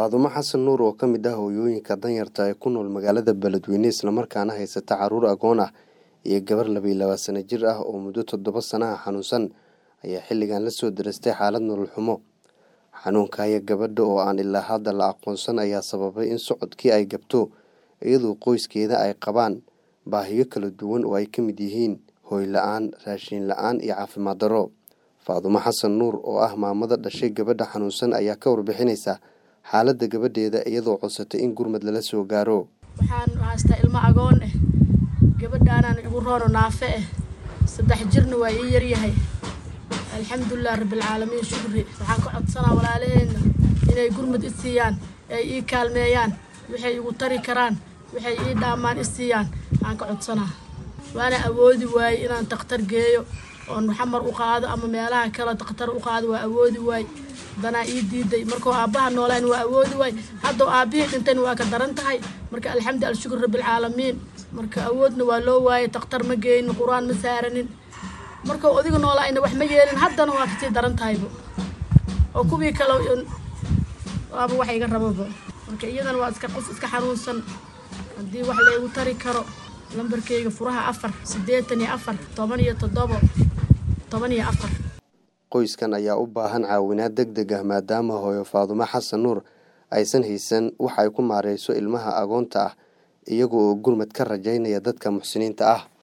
faadumo xasan nuur oo ka mid ah hooyooyinka danyarta ee ku nool magaalada beledweyne islamarkaana haysata caruur agoon ah iyo gabar labiyi laba sano jir ah oo muddo toddoba sanaha xanuunsan ayaa xilligan la soo darastay xaalad nolol xumo xanuunkaya gabadha oo aan ilaa hadda la aqoonsan ayaa sababay in socodkii ay gabto iyadoo qoyskeeda ay qabaan baahiyo kala duwan oo ay ka mid yihiin hooy la-aan raashiin la-aan iyo caafimaad darro faadumo xasan nuur oo ah maamada dhashay gabadha xanuunsan ayaa ka warbixinaysa xaaladda gabadheeda iyadoo codsatay in gurmad lala soo gaaro waxaan haystaa ilmo agoon ah gabadhaanaan igu roono naafe ah saddex jirna waa ii yaryahay alxamdulilah rabbilcaalamiin shukri waxaan ka codsanaa walaalaheenna inay gurmad i siiyaan ay ii kaalmeeyaan waxay igu tari karaan waxay ii dhaamaan i siiyaan aan ka codsanaa waana awoodi waaye inaan dakhtar geeyo oon xamar u qaado ama meelaha kale dakhtar u qaado waa awoodi waay danaa ii diiday markuu aabbaha noolaan waa awoodi waay haddao aabbihii dhintayna waa ka daran tahay marka alxamdu alshukur rabbilcaalamiin marka awoodna waa loo waayay dakhtar ma geynin qur-aan ma saaranin markuu odiga noolaayna wax ma yeelin haddana waa kasii daran tahayba oo kuwii kale waaba wax iga rababa marka iyadana waa iska qos iska xanuunsan haddii wax laygu tari karo lambarkeyga furaha afar siddeetan iyo afar toban iyo toddobo toban iyo afar qoyskan ayaa u baahan caawinaad deg deg ah maadaama hooyo faadumo xasan nuur aysan haysan wax ay ku maareyso ilmaha agoonta ah iyaga oo gurmad ka rajaynaya dadka muxsiniinta ah